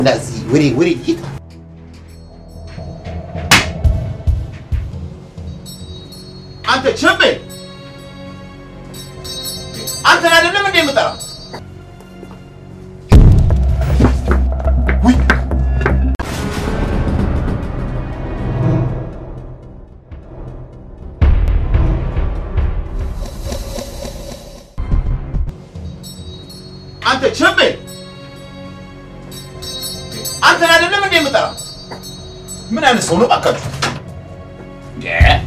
እንደዚህ ወሬ ወሬ ይታ አንተ ቸቤ አንተን አይደለም እንዴ የምጠራ? ውይ አንተ ቸቤ አንተን አይደለም እንዴ የምጠራ? ምን አይነት ሰው ነው እባካችሁ? እንዴ!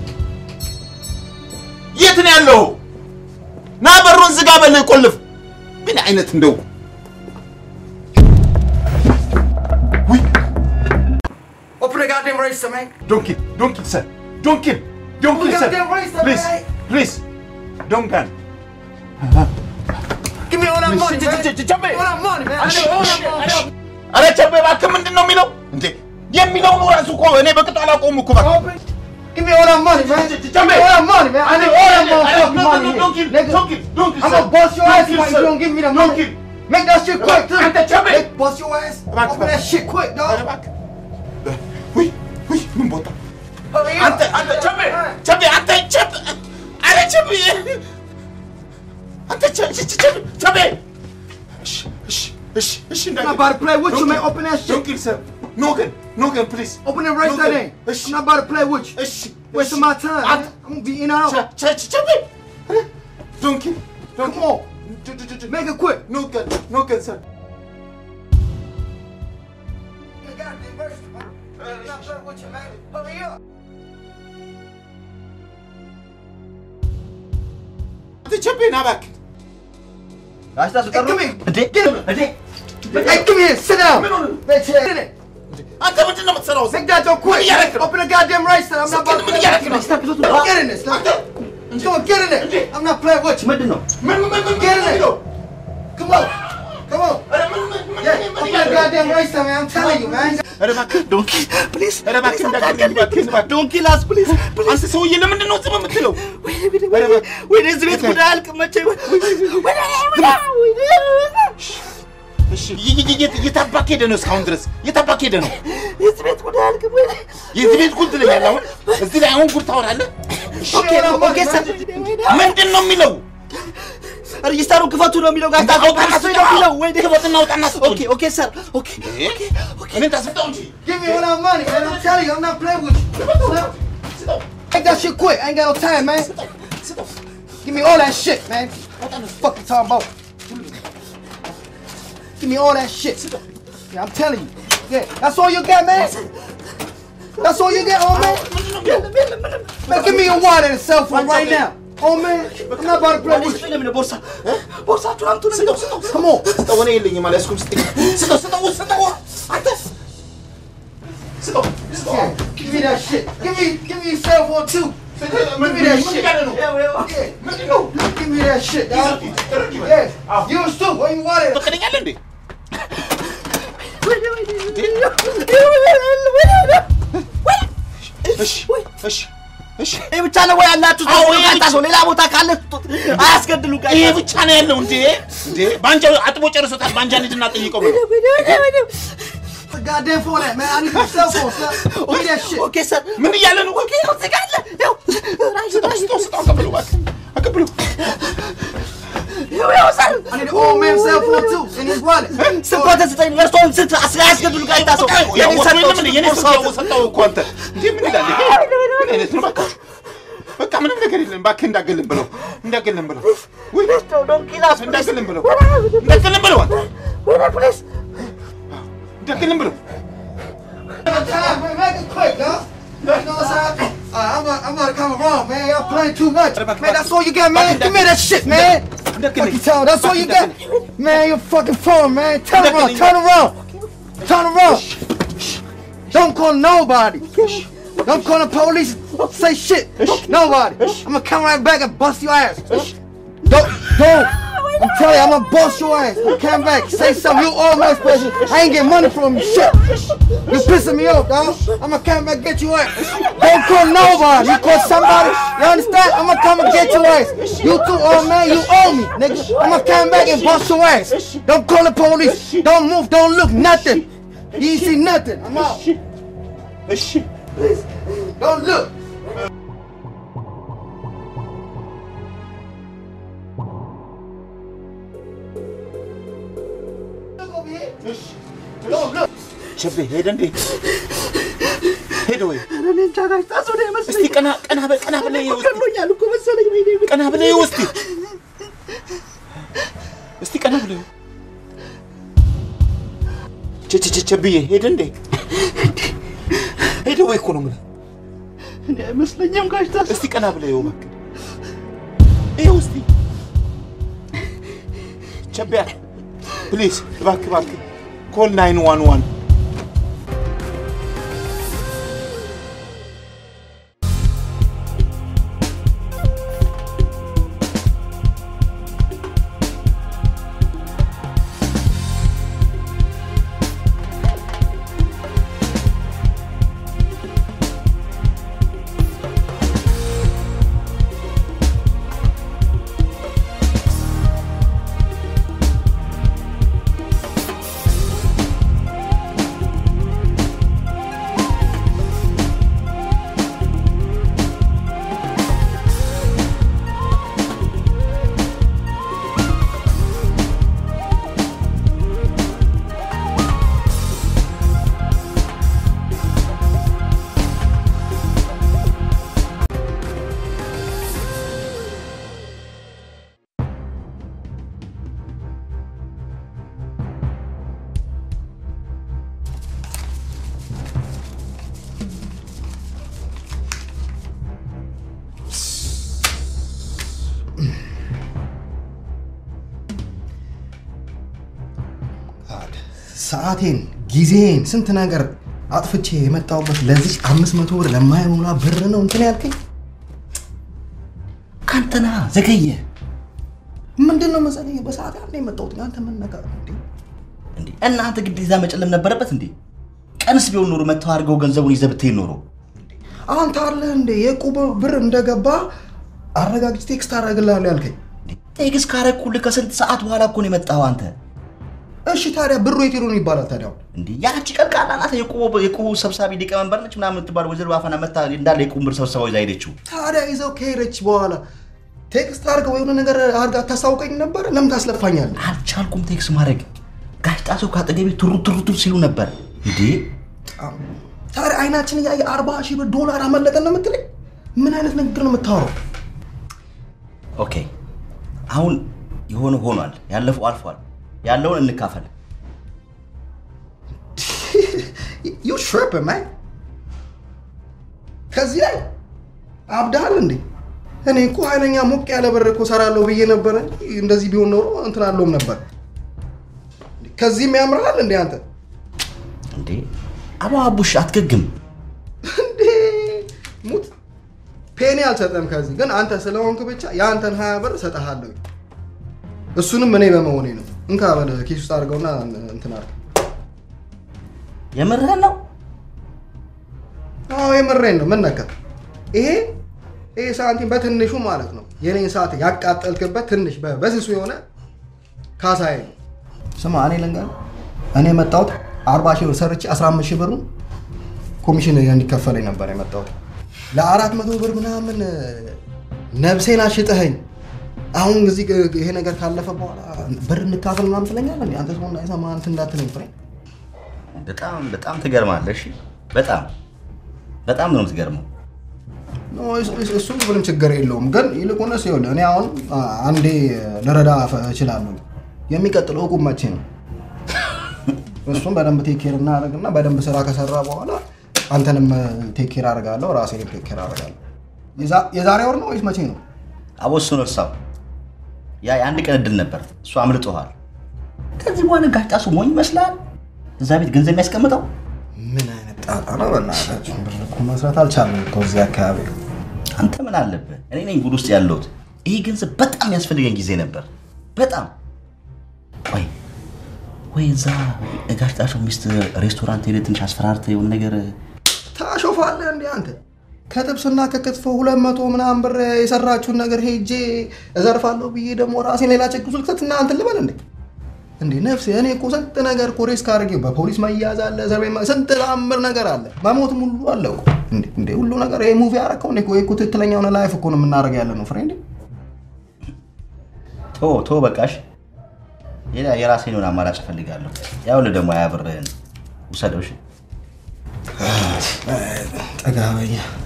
የት ነው ያለው? ና በሩን ዝጋ፣ በል ቆልፍ። ምን አይነት እንደው ውይ Open the goddamn register, man. ዶንት ኪል ዶንት ኪል ሰር ዶንት ኪል ዶንት ኪል ሰር goddamn register, ፕሊዝ man. ፕሊዝ ዶንት ጋን Give me all that money, Ch- man. ch- ch- ch- All that money, man. I need all that money. አረ ቸቤ እባክህ ምንድን ነው የሚለው እንዴ? የሚለውን ራሱ እኮ እኔ በቅጡ አላውቀውም እኮ እባክህ Open. Give me all that money, man. Ch- ch- Give me all that money, man. I need all that motherfucking No, no, money. no, don't kill, here. Nigga, don't kill, don't kill, I'm sir. gonna bust your Don't ass kill, if sir. you don't give me the Don't money. kill. Make that shit quick, too. Ante Chubby. Make- Bust your ass. Back, Open back. that shit quick, አረ dog. እባክህ ውይ ውይ ምን ቦታ Hurry up. አንተ አንተ ቸቤ ቸቤ አንተ ቸቤ አረ ቸቤ አንተ ቸ- ቸ- ቸ- ቸቤ ቸቤ እሺ እሺ እሺ እሺ I'm not about to play with you, man. Open that shit. ዶንት ኪል ሰር ኖ ግን ኖ ግን ፕሊዝ Open the register, Okay. then. Ish. I'm not about to play with you. እሺ Wasting my time, man. አንተ I'm gonna be in and out. ቸ- ቸ- ቸ- ቸቤ ዶንት ኪል ዶንት Come on. Make it quick. ኖ ግን ኖ ግን ሰር Goddamn register, man. I'm not playing with you, man. Hurry up. አንተ ቸቤ ና እባክህ Hey, come here. Get him. Hey, come here. Sit down. ምን ሆነ? Bitch, get in it. አንተ ምንድን ነው የምትሰራው እዚህ? Make that door quick. ምን እያደረክ ነው? Open the goddamn register. I'm not about to ምን play እያደረክ ነው? with you. Get in this. Come on, get in it. I'm not playing with you. ምን ምን ምን ምን Get in ምን it. ነው? Come on. Come on. ኧረ ምን ምን ምን Yeah, ምን open the እያደረክ ነው? goddamn register, man. I'm telling you, man. ኧረ እባክህ ዶንኪ ፕሊዝ ኧረ እባክህ እንዳትገድለኝ እባክህ እባክህ ዶንኪ ላስ ፕሊዝ አንተ ሰውዬ ለምንድን ነው ዝም የምትለው? ወደ እዚህ ቤት ጉዳይ አልቅም መቼ እሺ ይ- ይ- ይ- የት አባክ ሄደህ ነው እስካሁን ድረስ? የት አባክ ሄደህ ነው? የዚህ ቤት ጉዳይ አልቅም የዚህ ቤት ጉድ ትለኛለህ አሁን? እዚህ ላይ አሁን ጉድ ታወራለህ? ኦኬ ኦኬ ሰር ምንድን ነው የሚለው? ሬጂስተሩን ክፈቱ ነው የሚለው ጋዜጣ አውጣና ክፈቱ ነው የሚለው ወይ ክፈትና አውጣና ስጠው ኦኬ እንጂ። ኦኬ ሰር ኦኬ እኔን ታስምጠው እንጂ። Give me all that money, man. I'm telling you, I'm not playing with you. Make that shit quick. I ain't got no time, man. Give me all that shit, man. What the fuck you talking about? Give me all that shit. Yeah, I'm telling you. Yeah, that's all you got, man. That's all you got, oh man. Man, give me your wallet and cell phone right now. Oh man, I'm not about to play with you. ለምን ቦርሳ ቦርሳችሁን አምጡ ነው የሚለው Come on. ስጠው፣ እኔ የለኝም አልያዝኩም። ስጠኝ። ስጠው፣ ስጠው፣ ስጠው። አንተ ስጠው፣ ስጠው። Yeah, give me that shit. Give me, give me your cell phone too. ምን Give me that ምን shit. እያለ ነው? Yeah, ምንድን ነው? give me that shit, dog. ተረጅ በል። Yeah, yours too. Where you want it? ፈቀደኛለህ እንዴ? እሺ፣ እሺ፣ እሺ። ይህ ብቻ ነው ወይ ያላችሁ አዎ፣ ይሄ ጋዜጣ ሰው ሌላ ቦታ ካለ ስጡት አያስገድሉ ጋዜጣ ይሄ ብቻ ነው ያለው እንዴ? እንዴ ባንጃ አጥቦ ጨርሶታል። ባንጃ ልጅና ጠይቀው ብለው The goddamn phone at, man. I need your cell phone, son. Give me that shit. ኦኬ ሰር ምን እያለ ነው? ኦኬ ነው ትጋለ ያው ራይ ስጠው፣ ስጠው፣ ስጠው። አቀብለው እባክህ፣ አቀብለው። ያው ያው ሰር I need the old man's cell phone too. And his wallet. ስንት ስጠኝ እርስዎን ስንት አስ- አያስገድሉ ጋዜጣ ሰው በቃ ያው የኔ ወጥቶ ሰጠው የለም እንዴ? የኔ ስልክ ያው ሰጠው እኮ አንተ። እንዴ ምን ይላል ይሄ? ምን አይነት ነው? በቃ በቃ ምንም ነገር የለም። እባክህ እንዳገልም ብለው እንዳገልም ብለው ውይ ዶንኪላስ እንዳገልም ብለው እንዳገልም ብለው አንተ ፕሊዝ እንዳገልም ብለው Time, man. Make it quick, dog. You know what I'm saying? Uh, I'm about, I'm about to come around, man. Y'all playing too much. Man, that's all you got, man. Give me that shit, man. Fucking tell. That's all you got. Man, your fucking phone, man. Turn around. Turn around. Turn around. Don't call nobody. Don't call the police. Say shit. Nobody. I'm gonna come right back and bust your ass. Don't, don't. I'm telling you, I'm gonna bust your ass. Come back, say something. You all my special. I ain't get money from you. Shit. You pissing me off, dog. I'm gonna come back get your ass. Don't call nobody. You call somebody. You understand? I'm gonna come and get your ass. You too, old man. You owe me, nigga. I'm gonna come back and bust your ass. Don't call the police. Don't move. Don't look. Nothing. You ain't see nothing. I'm out. እሺ Please, don't look. Look over here. Don't look. ቸቤ ሄደ እንዴ? ሄደ ወይ? እኔ እንጃ ጋሽ ጣሶ ነው እስቲ የመሰለኝ። ቀና ቀና በል ቀና ብለህ ይኸው እስቲ ገድሎኛል እኮ መሰለኝ። ወይኔ ጉድ። ቀና ብለህ ይኸው እስቲ እስቲ ቀና ብለህ ይኸው። ቸ ቸ ቸ ቸብዬ ሄደ እንዴ? ሄደ ወይ እኮ ነው የምልህ። እኔ አይመስለኝም ጋሽ ጣሶ። እስቲ ቀና ብለህ ይኸው እባክህ ይኸው እስቲ ቸቢያ ፕሊዝ እባክህ እባክህ ኮል ናይን ዋን ዋን ሰዓቴን፣ ጊዜን፣ ስንት ነገር አጥፍቼ የመጣሁበት ለዚች አምስት መቶ ብር ለማይሞላ ብር ነው እንትን ያልከኝ? ካንተና ዘገየ ምንድን ነው መሰለኝ በሰዓት ያለ የመጣሁት አንተ ምን ነገር ነው እንዴ? እንዴ እናንተ ግዴታ መጨለም ነበረበት እንዴ? ቀንስ ቢሆን ኖሮ መተው አድርገው ገንዘቡን ይዘህ ብትሄድ ኖሮ አንተ አለ እንዴ የቁብ ብር እንደገባ አረጋግጬ ቴክስት አደርግልሃለሁ ያልከኝ? ቴክስ ካረኩልህ ከስንት ሰዓት በኋላ እኮ ነው የመጣኸው አንተ። እሺ ታዲያ ብሩ የት ሄዶ ነው ይባላል ታዲያ? አሁን? እንዴ ያቺ ቀልቃላ ናት የቁቡ የቁቡ ሰብሳቢ ሊቀመንበር ነች ምናምን የምትባል ወይዘሮ ባፈና መታ እንዳለ የቁቡ ብር ሰብሰባው ይዛ ሄደችው። ታዲያ ይዘው ከሄደች በኋላ ቴክስት አድርገው የሆነ ነገር አድርጋ ታስታውቀኝ ነበር። ለምን ታስለፋኛለህ? አልቻልኩም ቴክስ ማድረግ። ጋሽ ጣሰው ከአጠገቤ ቱሩ ቱሩ ቱሩ ሲሉ ነበር። እንዴ ታዲያ አይናችን እያየ አርባ ሺህ ብር ዶላር አመለጠን ነው የምትለኝ? ምን አይነት ንግግር ነው የምታወራው? ኦኬ አሁን የሆነ ሆኗል። ያለፈው አልፏል። ያለውን እንካፈል። ዩ ሽርፕ ማይ ከዚህ ላይ አብዳሃል እንዴ? እኔ እኮ ኃይለኛ ሞቅ ያለ ብር እኮ ሰራለሁ ብዬ ነበረ። እንደዚህ ቢሆን ኖሮ እንትን አለውም ነበር። ከዚህም ያምርሃል እንዴ አንተ? እንዴ አባ አቡሽ አትገግም። እንዴ ሙት ፔኒ አልሰጠም። ከዚህ ግን አንተ ስለሆንክ ብቻ የአንተን ሀያ ብር እሰጥሃለሁ። እሱንም እኔ በመሆኔ ነው። እንካ በል ኪስ ውስጥ አድርገውና እንትን አድርግ። የምርህን ነው? አዎ የምሬን ነው። ምን ነካ? ይሄ ይሄ ሳንቲም በትንሹ ማለት ነው የኔን ሰዓት ያቃጠልክበት ትንሽ በ- በስሱ የሆነ ካሳዬ ነው። ስማ እኔ ልንገርህ፣ እኔ የመጣሁት አርባ ሺህ ብር ሰርቼ አስራ አምስት ሺህ ብሩን ኮሚሽን እንዲከፈለኝ ነበር የመጣሁት። ለአራት መቶ ብር ምናምን ነብሴን አሽጠኸኝ አሁን እዚህ ግ- ይሄ ነገር ካለፈ በኋላ ብር እንካፈል ምናምን ትለኛለህ። እንዴ? አንተ ሰው እንዳይሰማ እንትን እንዳትለኝ ፍሬ። በጣም በጣም ትገርማለህ። እሺ በጣም በጣም ነው የምትገርመው። ኖ፣ እሱ- እሱ- እሱ ምንም ችግር የለውም። ግን ይልቁንስ ይኸውልህ እኔ አሁን አ- አንዴ ልረዳ ፈ- እችላለሁ። የሚቀጥለው እቁብ መቼ ነው? እሱም በደንብ ቴክ ኬር እናደርግና በደንብ ስራ ከሰራ በኋላ አንተንም ቴክ ኬር አደርጋለሁ፣ ራሴንም ቴክ ኬር አደርጋለሁ። የዛ- የዛሬ ወር ነው ወይስ መቼ ነው? አቦሱን እርሳው። ያ የአንድ ቀን እድል ነበር፣ እሱ አምልጦሃል። ከዚህ በኋላ ጋሽ ጣሱ ሞኝ ይመስላል እዛ ቤት ገንዘብ የሚያስቀምጠው። ምን አይነት ጣጣ ነው? በእናታችን ብር እኮ መስራት አልቻለም እኮ እዚህ አካባቢ። አንተ ምን አለብህ? እኔ ነኝ ጉድ ውስጥ ያለሁት። ይህ ገንዘብ በጣም ያስፈልገኝ ጊዜ ነበር። በጣም ወይ ወይ እዛ ጋሽ ጣሱ ሚስት ሬስቶራንት ሄደህ ትንሽ አስፈራርተህ የሆነ ነገር ታሾፋለህ እንዴ አንተ? ከጥብስና ከክትፎ ሁለት መቶ ምናምን ብር የሰራችሁን ነገር ሄጄ እዘርፋለሁ ብዬ ደግሞ ራሴን ሌላ ችግር ውስጥ ልክተት እና እንትን ልበል እንዴ? እንዴ ነፍሴ እኔ እኮ ስንት ነገር እኮ ሪስክ አድርጌ በፖሊስ መያዝ አለ እስር ቤት መ- ስንት ተአምር ነገር አለ መሞትም ሁሉ አለ እኮ እንዴ እንዴ ሁሉ ነገር ይሄ ሙቪ ያረከው እንዴ ወይ እኮ ትክክለኛ የሆነ ላይፍ እኮ ነው የምናደርገው ያለ ነው ፍሬንድ ቶ ቶ በቃሽ። ሌላ የራሴን የሆነ አማራጭ እፈልጋለሁ። ያውልህ ደግሞ አያብርህን ውሰደው። እሺ ጠጋ በይ